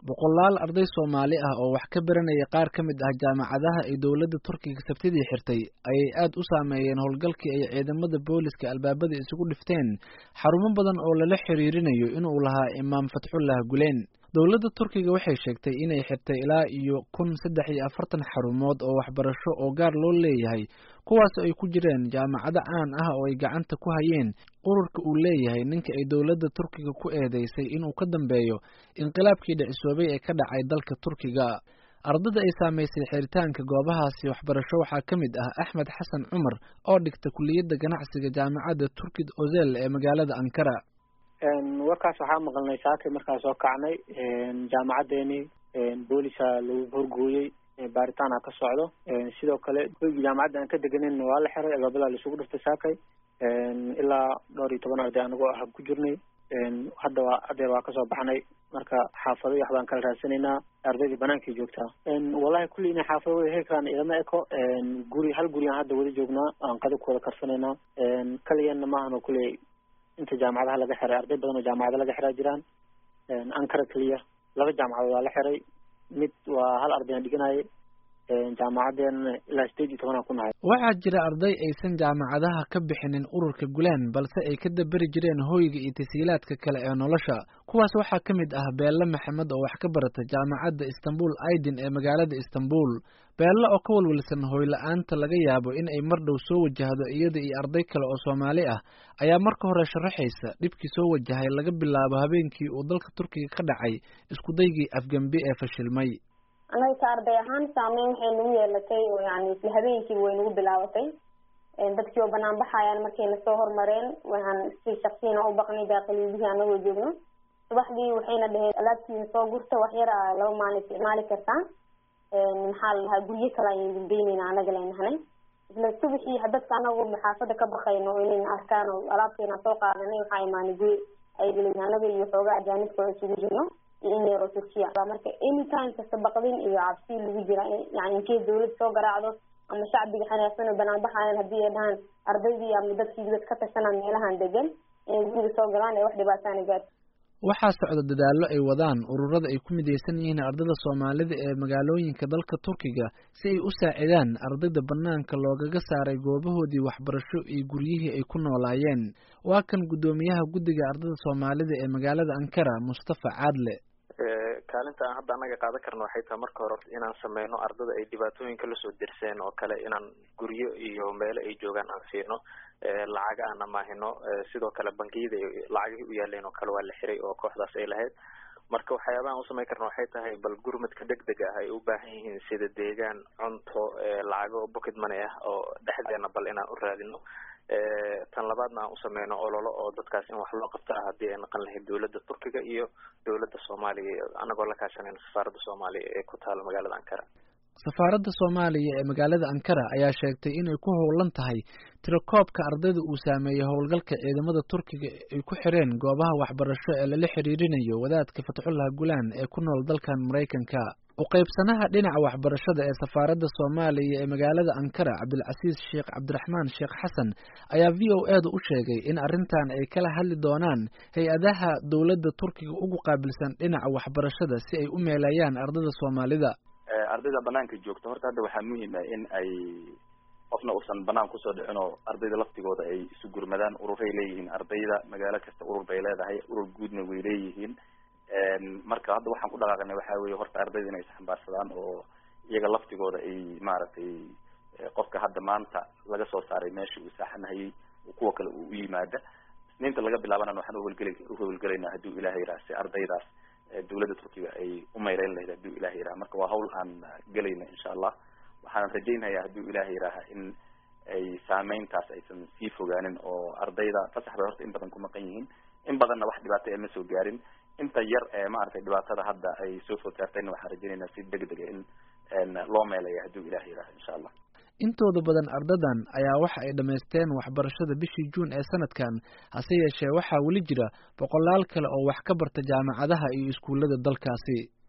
boqolaal arday soomaali ah oo wax ka baranaya qaar ka mid ah jaamacadaha ay dowladda turkiga sabtidii xirtay ayay aad u saameeyeen howlgalkii ay ciidamada booliska albaabada isugu dhifteen xarumo badan oo lala xiriirinayo inuu lahaa imaam fatxullah guleen dowladda turkiga waxay sheegtay inay xirtay ilaa iyo kun saddex iyo afartan xarumood oo waxbarasho oo gaar loo leeyahay kuwaas ay ku jireen jaamacado caan ah oo ay gacanta ku hayeen ururka uu leeyahay ninka ay dowladda turkiga ku eedeysay inuu ka dambeeyo inqilaabkii dhicisoobay ee ka dhacay dalka turkiga ardada ay saamaysay xiritaanka goobahaasi waxbarasho waxaa ka mid ah axmed xasan cumar oo dhigta kuliyadda ganacsiga jaamacadda turkid ozel ee magaalada ankara warkaas waxaa maqalnay saakay markaa soo kacnay jaamacadeeni boolisa lagu horgooyey baaritaana ka socdo sidoo kale hoygii jaamacadda aan ka deganin waa la xiray albaabada laisugu dhiftay saakay ilaa dhowr iyo toban arday anagoo ah ku jirnay hadda waa adeer waa kasoo baxnay marka xaafado iyo waxbaan kala raadsanaynaa ardaydii banaankay joogtaa wallahi kulli inay xaafado wada heli karaan idama eko guri hal guri aan hadda wada joognaa aan qada ku wada karsanaynaa kaliyanna maahan kulley inta jaamacadaha laga xiray arday badan oo jaamacado laga xiraa jiraan ankara keliya laba jaamacadood waa la xiray mid waa hal arday aan dhiganayay jaamacadeena ilaa sideed iyo tobanaa ku nahay waxaa jira arday aysan jaamacadaha ka bixinin ururka gulaan balse ay ka daberi jireen hooyga iyo tasiilaadka kale ee nolosha kuwaas waxaa ka mid ah beelle maxamed oo wax ka barata jaamacadda istanbul aidin ee magaalada istanbul beelle oo ka walwalsan hooyla-aanta laga yaabo in ay mar dhow soo wajahdo iyada iyo arday kale oo soomaali ah ayaa marka hore sharaxaysa dhibkii soo wajahay laga bilaabo habeenkii uu dalka turkiga ka dhacay iskudaygii afgembi ee fashilmay anaga ka arday ahaan saameyn waxay nagu yeelatay oo yani isla habeenkiiba way nagu bilaabatay dadkii oo banaan baxayaan markayna soo hormareen waxaan si shaksiyana u baqnay daaqiliyadihii anagoo joogno subaxdii waxayna dhaheen alaabtiina soo gurta wax yar a laba maalin isticmaali kartaa maxaa la dhahaa guryo kale ayaan dambeyneyna anaga layn nahnay isla subaxii dadka anagoo xaafada ka baqayno inayna arkaan oo alaabteena soo qaadanay waxaa imaanay guri ay leyn anaga iyo xooga ajaanibka oo isugu jirno iyo in yaro turkiya marka anytime kasta baqdin iyo cabsi lagu jira yani inkay dawlad soo garaacdo ama shacbiga xanaaqsan oo banaan baxayan haddii ay dhahaan ardaydii ama dadkii dad ka tashanaa meelahan degan inay guriga soo galaan ee wax dhibaataana gaarto waxaa socda dadaallo ay wadaan ururada ay ku midaysan yihiin ardada soomaalida ee magaalooyinka dalka turkiga si ay u saacidaan ardayda banaanka loogaga saaray goobahoodii waxbarasho iyo guryihii ay ku noolaayeen waa kan guddoomiyaha guddiga ardada soomaalida ee magaalada ankara mustafa caadle kaalinta aan hadda anaga qaadan karno waxay tahay marka hore inaan sameyno ardada ay dhibaatooyinka lasoo dirseen oo kale inaan guryo iyo meelo ay joogaan aan siino lacaga aan amaahino sidoo kale bangiyada lacagihii u yaaleen oo kale waa la xiray oo kooxdaas ay lahayd marka waxyaabaha aan usameyn karno waxay tahay bal gurmadka deg deg ah ay u baahan yihiin sida deegaan cunto lacago pocket money ah oo dhexdeena bal inaan u raadino tan labaadna aan usameyno ololo oo dadkaas in wax loo qabto ah haddii ay naqan lahayd dowladda turkiga iyo dowladda soomaaliya anagoo la kaashanayno safaaradda soomaaliya ee ku taala magaalada ankara safaaradda soomaaliya ee magaalada ankara ayaa sheegtay inay ku howlan tahay tirakoobka ardayda uu saameeyey howlgalka ciidamada turkiga ay ku xireen goobaha waxbarasho ee lala xiriirinayo wadaadka fatxullah gulaan ee ku nool dalkan maraykanka uqaybsanaha dhinaca waxbarashada ee safaaradda soomaaliya ee magaalada ankara cabdilcasiis sheekh cabdiraxmaan sheekh xasan ayaa v o eeda u sheegay in arrintan ay kala hadli doonaan hay-adaha dowladda turkiga ugu qaabilsan dhinaca waxbarashada si ay u meelayaan ardada soomaalida ardayda banaanka joogta horta hadda waxaa muhiim ah in ay qofna uusan banaan kusoo dhicin oo ardayda laftigooda ay isu gurmadaan ururay leeyihiin ardayda magaalo kasta urur bay leedahay urur guudna way leeyihiin marka hadda waxaan ku dhaqaaqnay waxaa weye horta ardayda inay isxambaarsadaan oo iyaga laftigooda ay maaragtay qofka hadda maanta laga soo saaray meesha uu saaxanahayay kuwa kale uu u yimaada isniinta laga bilaabanana waxaan uhawlgeli uhawlgelaynaa hadduu ilahay yiraha si ardaydaas dowladda turkiga ay u mayreyn lahayd hadduu ilahay yiraha marka waa hawl aan gelayna insha allah waxaan rajaynhayaa hadduu ilahay yiraha in ay saameyntaas aysan sii fogaanin oo ardayda fasax bay horta in badan ku maqan yihiin in badanna wax dhibaato ee ma soo gaarin inta yar ee maaragtay dhibaatada hadda ay soo food saartayna waxaan rajaynaynaa si deg dega in loo meelaya hadduu ilahay yiraha insha allah intooda badan ardadan ayaa waxa ay dhammaysteen waxbarashada bishii juun ee sanadkan hase yeeshee waxaa weli jira boqolaal kale oo wax ka barta jaamacadaha iyo iskuullada dalkaasi